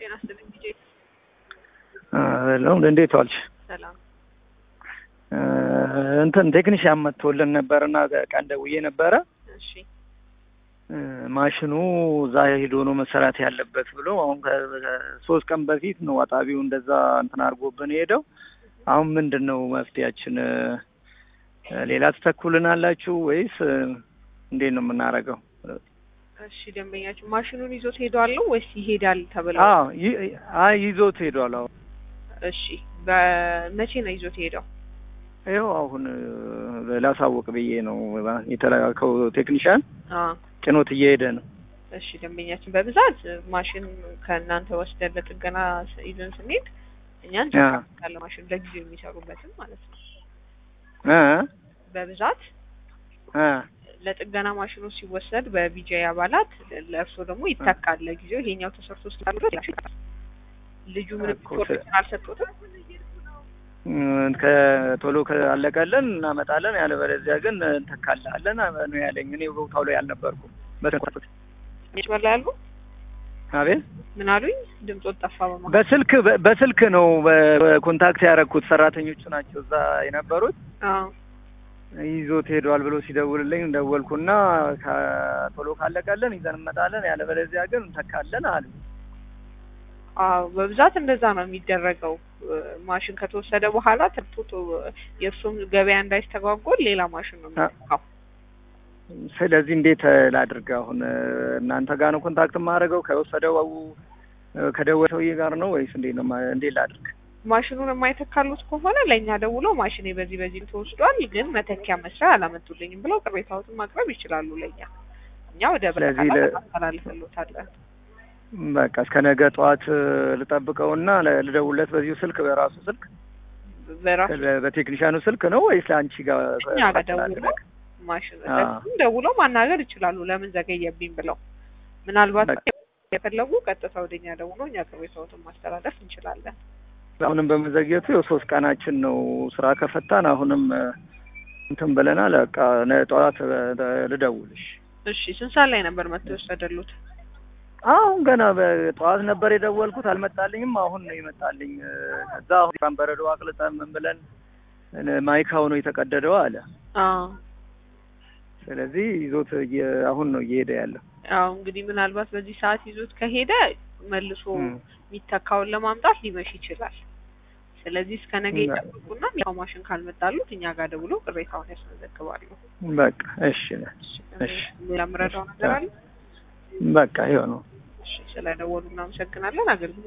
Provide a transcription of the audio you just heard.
ጤና ይስጥልኝ ዲጄ። ለው እንዴት ዋልሽ? ሰላም። እንትን ቴክኒሽያን መጥቶልን ነበርና ቀን ደውዬ ነበረ። እሺ ማሽኑ እዛ ሄዶ ነው መሰራት ያለበት ብሎ አሁን ከሶስት ቀን በፊት ነው አጣቢው እንደዛ እንትን አድርጎብን ሄደው። አሁን ምንድን ነው መፍትያችን? ሌላ ትተኩልናላችሁ ወይስ እንዴት ነው የምናደርገው? እሺ ደንበኛችሁ ማሽኑን ይዞት ሄዷል ወይስ ይሄዳል ተብለው? አዎ ይ- አይ ይዞት ሄዷል። አሁን እሺ በመቼ ነው ይዞት ሄደው? ይኸው አሁን ላሳወቅ ብዬ ነው የተላከው ቴክኒሻን አዎ ጭኖት እየሄደ ነው። እሺ ደንበኛችን በብዛት ማሽን ከእናንተ ወስደን ለጥገና ይዘን ስንሄድ እኛ እንጨርሳለን። ማሽን ለጊዜው የሚሰሩበትም ማለት ነው። እ በብዛት እ ለጥገና ማሽኑ ሲወሰድ በቢጃይ አባላት ለእርስዎ ደግሞ ይተካል። ለጊዜው ይሄኛው ተሰርቶ ስላሉ ልጁ ምንም እኮ ኢንፎርሜሽን አልሰጡትም። እ ከቶሎ ካለቀልን እናመጣለን፣ ያለበለዚያ ግን እንተካልሃለን ነው ያለኝ። እኔ ቦታው ላይ አልነበርኩም። በተንኳኩት መስመር ላይ ያሉ አቤት ምን አሉኝ? ድምፆት ጠፋ። በማ በስልክ በ- በስልክ ነው በኮንታክት ያደረኩት። ሰራተኞቹ ናቸው እዛ የነበሩት። አዎ ይዞት ሄዷል ብሎ ሲደውልልኝ ደወልኩና ከ- ቶሎ ካለቀልን ይዘን እንመጣለን፣ ያለበለዚያ ግን እንተካለን አሉ። አዎ በብዛት እንደዛ ነው የሚደረገው። ማሽን ከተወሰደ በኋላ ተርቶቶ የእርሱም ገበያ እንዳይስተጓጎል ሌላ ማሽን ነው የሚተካው። ስለዚህ እንዴት ላድርግ? አሁን እናንተ ጋር ነው ኮንታክት የማደርገው ከወሰደው ከደወለ ሰውዬ ጋር ነው ወይስ እንዴት ነው? ማ- እንዴት ላድርግ? ማሽኑን የማይተካሉት ከሆነ ለእኛ ደውለው ማሽኔ በዚህ በዚህ ተወስዷል፣ ግን መተኪያ መስሪያ አላመጡልኝም ብለው ቅሬታዎትን ማቅረብ ይችላሉ። ለእኛ እኛ ወደ ስለዚህ በቃ ለ- እናስተላልፍልዎታለን። በቃ እስከ ነገ ጠዋት ልጠብቀውና ለ- ልደውልለት በዚሁ ስልክ በራሱ ስልክ በራሱ በ- በቴክኒሻኑ ስልክ ነው ወይስ ለአንቺ ጋር እኛ ጋር ደውለው ማሽን አዎ። እነሱም ደውለው ማናገር ይችላሉ። ለምን ዘገየብኝ ብለው ምናልባት በቃ። የፈለጉ ቀጥታ ወደኛ ደውለው እኛ ቅሬታዎትን ማስተላለፍ እንችላለን። አሁንም በመዘግየቱ ያው ሶስት ቀናችን ነው ስራ ከፈታን። አሁንም እ፣ እንትን ብለናል። በቃ ነ- ጠዋት እ፣ ልደውልሽ። እሺ ስንት ሰዓት ላይ ነበር መጥቶ የወሰደሉት? አሁን ገና በጠዋት ነበር የደወልኩት፣ አልመጣልኝም። አሁን ነው ይመጣልኝ። እ፣ ከዛ አሁን በረዶ አቅልጠን ምን ብለን እ፣ ማይካው ነው የተቀደደው አለ። አዎ ስለዚህ ይዞት እየ- አሁን ነው እየሄደ ያለው። አዎ እንግዲህ ምናልባት በዚህ ሰዓት ይዞት ከሄደ መልሶ እም። የሚተካውን ለማምጣት ሊመሽ ይችላል። ስለዚህ እስከ ነገ እና- ይጠብቁና ያው ማሽን ካልመጣሉት እኛ ጋር ደውለው ቅሬታውን ያስመዘግባሉ። በቃ እሺ፣ እሺ። ሌላ የምረዳው ነገር አለ? በቃ ይኸው ነው። እሺ ስለደወሉ እናመሰግናለን። አገልግሎት